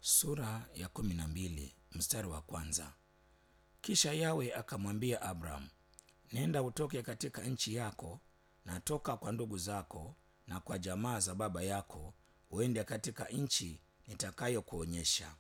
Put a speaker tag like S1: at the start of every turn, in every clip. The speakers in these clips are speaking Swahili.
S1: sura ya kumi na mbili mstari wa kwanza. Kisha Yawe akamwambia Abraham, nenda utoke katika nchi yako na toka kwa ndugu zako na kwa jamaa za baba yako, uende katika nchi nitakayokuonyesha.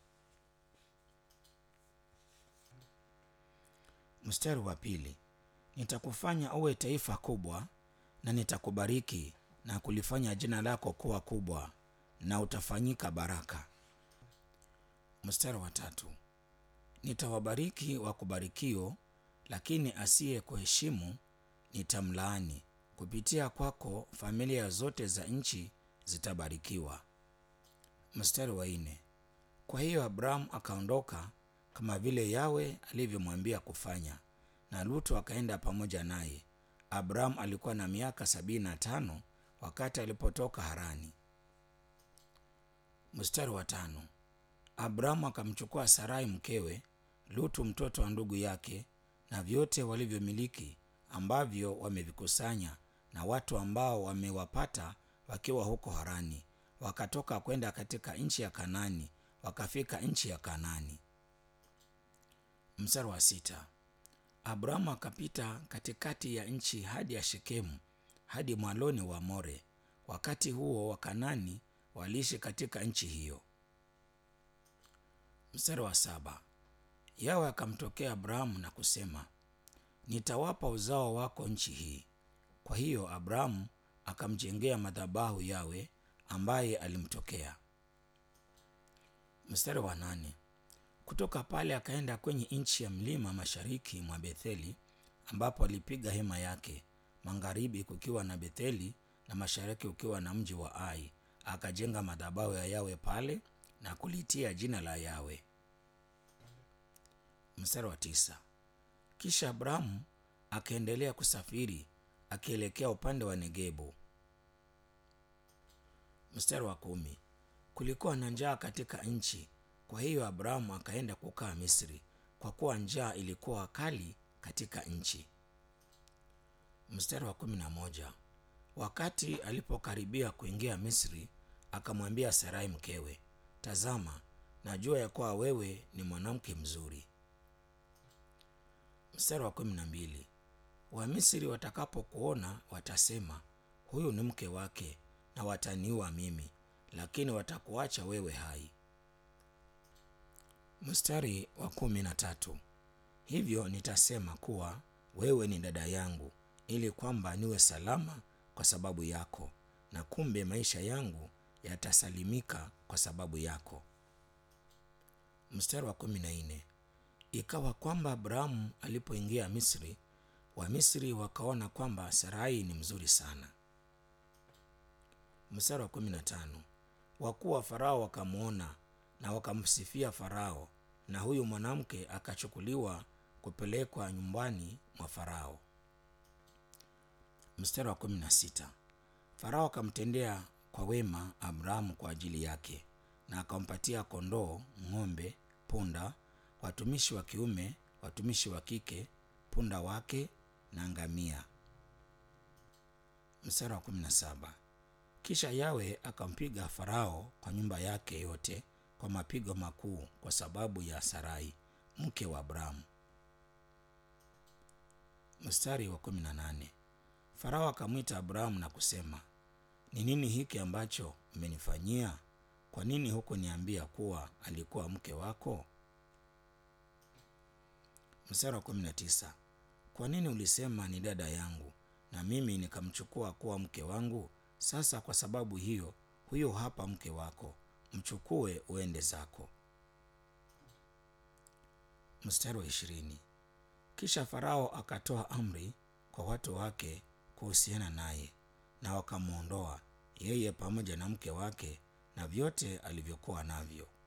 S1: Mstari wa pili, nitakufanya uwe taifa kubwa na nitakubariki na kulifanya jina lako kuwa kubwa na utafanyika baraka. Mstari wa tatu, nitawabariki wakubarikio, lakini asiye kuheshimu nitamlaani. Kupitia kwako familia zote za nchi zitabarikiwa. Mstari wa nne, kwa hiyo Abrahamu akaondoka kama vile Yawe alivyomwambia kufanya, na Lutu akaenda pamoja naye. Abrahamu alikuwa na miaka sabini na tano wakati alipotoka Harani. Mstari wa tano, Abrahamu akamchukua Sarai mkewe, Lutu mtoto wa ndugu yake, na vyote walivyomiliki ambavyo wamevikusanya na watu ambao wamewapata wakiwa huko Harani, wakatoka kwenda katika nchi ya Kanani, wakafika nchi ya Kanani. Mstari wa sita, Abrahamu akapita katikati ya nchi hadi ya Shekemu hadi mwaloni wa More. Wakati huo Wakanani waliishi katika nchi hiyo. Mstari wa saba, Yawe akamtokea Abrahamu na kusema, nitawapa uzao wako nchi hii. Kwa hiyo Abrahamu akamjengea madhabahu Yawe ambaye alimtokea. Mstari wa nane, kutoka pale akaenda kwenye nchi ya mlima mashariki mwa Betheli, ambapo alipiga hema yake, magharibi kukiwa na Betheli na mashariki ukiwa na mji wa Ai. Akajenga madhabahu ya Yawe pale na kulitia jina la Yawe. Mstari wa tisa, kisha Abrahamu akaendelea kusafiri akielekea upande wa Negebu. Mstari wa kumi, kulikuwa na njaa katika nchi, kwa hiyo Abrahamu akaenda kukaa Misri, kwa kuwa njaa ilikuwa kali katika nchi. Mstari wa kumi na moja, wakati alipokaribia kuingia Misri, akamwambia Sarai mkewe, tazama, najua ya kuwa wewe ni mwanamke mzuri. Mstari wa kumi na mbili, Wamisri watakapokuona watasema, huyu ni mke wake, na wataniua mimi, lakini watakuacha wewe hai. Mstari wa kumi na tatu, hivyo nitasema kuwa wewe ni dada yangu, ili kwamba niwe salama kwa sababu yako, na kumbe maisha yangu yatasalimika kwa sababu yako. Mstari wa kumi na nne, ikawa kwamba Abrahamu alipoingia Misri, Wamisri wakaona kwamba Sarai ni mzuri sana. Mstari wa kumi na tano, wakuu wa Farao wakamwona na wakamsifia Farao, na huyu mwanamke akachukuliwa kupelekwa nyumbani mwa Farao. Mstari wa kumi na sita, Farao akamtendea kwa wema Abrahamu kwa ajili yake, na akampatia kondoo, ng'ombe, punda, watumishi wa kiume, watumishi wa kike, punda wake na ngamia. Mstari wa kumi na saba, kisha Yawe akampiga Farao kwa nyumba yake yote kwa mapigo makuu kwa sababu ya Sarai mke wa Abrahamu. Mstari wa kumi na nane, Farao akamwita Abrahamu na kusema, ni nini hiki ambacho umenifanyia? Kwa nini hukuniambia kuwa alikuwa mke wako? Mstari wa kumi na tisa, kwa nini ulisema ni dada yangu na mimi nikamchukua kuwa mke wangu? Sasa kwa sababu hiyo, huyo hapa mke wako, mchukue uende zako. Mstari wa ishirini, kisha Farao akatoa amri kwa watu wake kuhusiana naye, na wakamwondoa yeye pamoja na mke wake na vyote alivyokuwa navyo.